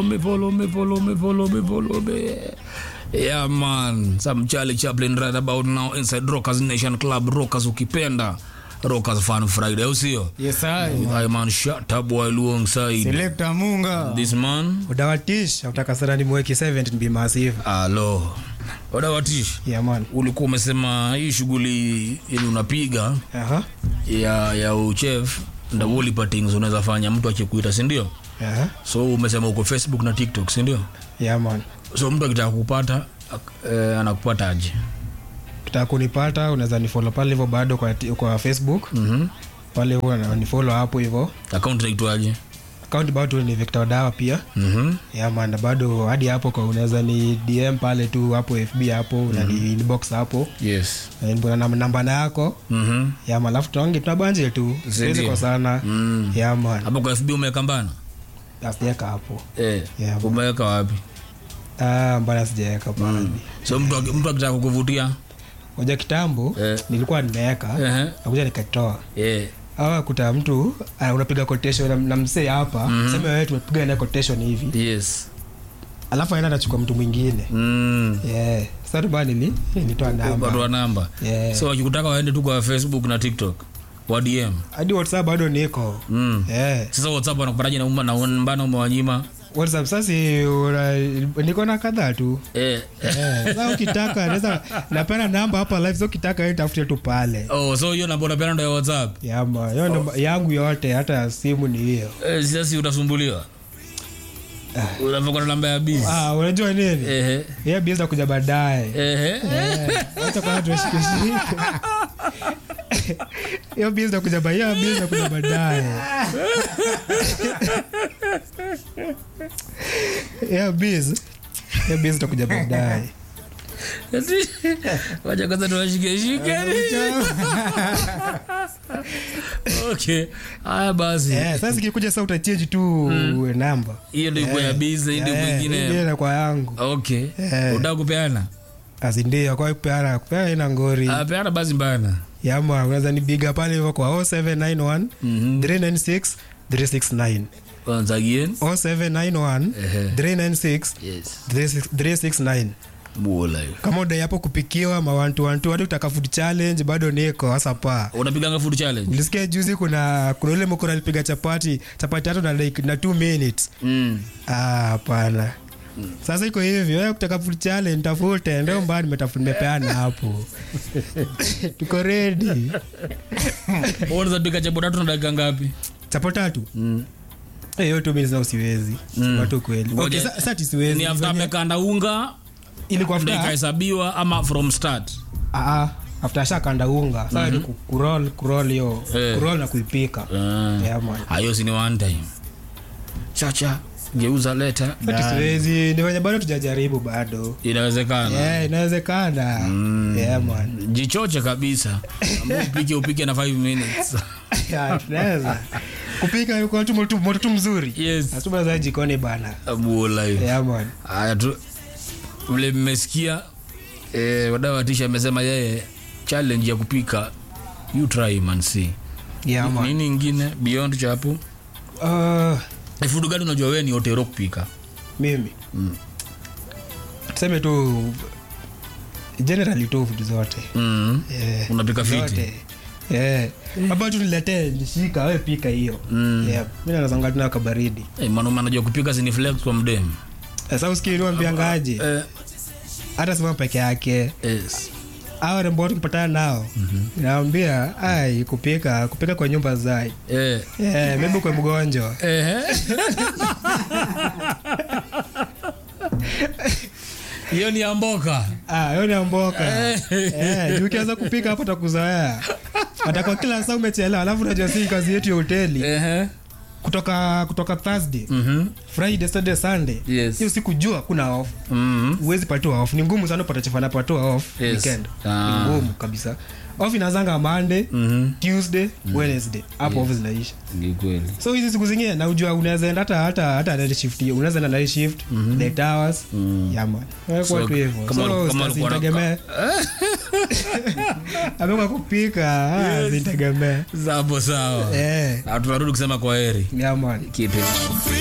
me, follow me, follow me, follow me, follow me. Yeah man, some Charlie Chaplin right about now inside Rockers Nation Club, Rockers ukipenda, Rockers Fun Friday, au sio? Yes, I. I man shut up while alongside Selector Munga. this man. Udawatish, utaka sana ni mweki 70 be massive. Alo. Wadawatish, Yeah man. ulikuwa umesema hii shughuli ili unapiga Aha. ya ya uchef ndio ulipa things unaweza fanya mtu akikuita, si ndio? Aha. So umesema uko Facebook na TikTok, si ndio? Yeah man. So mtu akitaka kupata ak- eh, anakupata aje? Kitaka kunipata unaweza nifollow pale hivyo bado kwa, ti- kwa Facebook. Mhm. Pale huwa na nifollow hapo hivyo. Account inaitwaje? Account bado ni Victor Dawa pia. Mhm. Yeah man, na bado hadi hapo kwa unaweza ni DM pale tu hapo FB hapo na ni inbox hapo. Yes. Na ni- na namba na yako. Mhm. Yeah man, alafu tunaonge tunabanje tu. Siwezi Ndio. kwa sana. Mm. Yeah man. Hapo kwa FB umeweka mbana? Asijeka hapo. Eh. Yeah. Umeweka wapi? Ah, mbona sijaweka pale. So mtu aki- mtu akitaka kukuvutia? Moja kitambo Eh. nilikuwa nimeweka Ehe. nakuja nikatoa Eh. awa kuta mtu ah, unapiga quotation na, na msee hapa mm sema wewe tumepiga naye quotation hivi Yes. alafu aenda anachukua mtu mwingine Mm. yeah. sasa bana nili nitoa Watu namba wa namba. Yeah. So wakikutaka waende tu kwa Facebook na TikTok. Wa DM. hadi whatsapp bado niko Mm. yeah. Sasa WhatsApp wanakupataje na umma na mbana umewanyima? whatsapp sasa una- niko na kadhaa tu Eh. yeah. sasa ukitaka naweza napenda namba hapa live so ukitaka wewe tafute tu pale Oh, so hiyo namba unapenda ndo ya WhatsApp? yama hiyo namba yangu yote hata simu ni hiyo Eh, sasa si utasumbuliwa. Unavyokuwa na namba ya busy. ah, unajua nini Ehe. yeah, biza kuja baadaye Ehe. hata kwanza tushikeshike hiyo bizi nakuja ba- hiyo bizi nakuja baadaye hiyo bizi hiyo bizi takuja baadaye wacha kwanza tuwashikeshike okay haya basi Eh, sasa ikikuja sa utachange tu namba hiyo ndio iko ya bizi hii ndio mwingine ingine kwa yangu okay Eh. utaka kupeana azindio kwa kupeana kupeana ina ngori Ah, peana basi mbana yama unaweza nibiga pale hivyo kwa 0791 Mhm. 396 369 once again 0791 Ehe. 396 yes 369 bula kama udai hapo kupikiwa mawantuwantu hadi utaka food challenge bado niko hasa pa unapiganga food challenge ulisikia juzi kuna kuna ule mkura alipiga chapati chapati tatu na like na 2 minutes mm. ah hapana sasa iko hivyo wewe kutaka food challenge tafute ndio mbaya nimetafuta nimepeana hapo tuko ready unaweza pika chapo tatu na dakika ngapi chapo tatu mm. Eh, hiyo 2 minutes na usiwezi Mm. watu kweli Ngoja. okay sa- sasa ati siwezi ni after Venye- amekanda unga ilikuwa ndo after ikahesabiwa ama from start ah after shakanda unga sasa ni ku- kuroll kuroll hiyo Eh. kuroll na kuipika Ah. yeah man hayo si ni one time chacha geuza leta Ati siwezi ni wenye bado tujajaribu bado inawezekana yeah, inawezekana yeah, man jichoche kabisa Amua upike upike na 5 minutes Yeah, tunaweza kupika kwa tu moto moto tu mzuri yes nasema za jikoni bana abuola hiyo yeah, man haya tu vile mmesikia eh, wadau watisha amesema yeye challenge ya kupika you try man see yeah, man nini ingine beyond chapo uh, Eh, food gani unajua wewe ni otero kupika mimi tuseme tu generally tu vitu zote mm. yeah. unapika fiti zote yeah. hapa tu niletee nishika we pika hiyo Mm. yeah. mi nazanga tuna kabaridi hey, mwanaume anajua kupika sini flex kwa mdem sasa usikiliwambiangaje eh, hata sima peke yake yes. au rembo watu kupatana nao nawambia ai kupika kupika kwa nyumba zai eh. yeah, maybe kwa mgonjwa Ehe. hiyo ni amboka Ah, hiyo ni amboka Eh, juu ukianza kupika hapo takuzoea atakwa kila saa umechelewa alafu unajua si kazi yetu ya hoteli Ehe. kutoka kutoka thursday Mhm. friday saturday sunday Yes. hiyo siku jua kuna off Mhm. huwezi patiwa off ni ngumu sana upata chefana patiwa off Yes. weekend Ah. ni ngumu kabisa off inazanga monday Mhm. tuesday wednesday hapo off zinaisha Ni kweli so hizi siku zingine naujua unaweza enda hata hata hata night shift hiyo unaweza enda night shift eight hours yeah man Wewe So, kwa tu hivyo kama- so kama ulikuwa na- usitegemee amekuwa kupika ah, zitegemee zapo sawa eh Ah, tunarudi kusema kwa heri yeah man Keep it.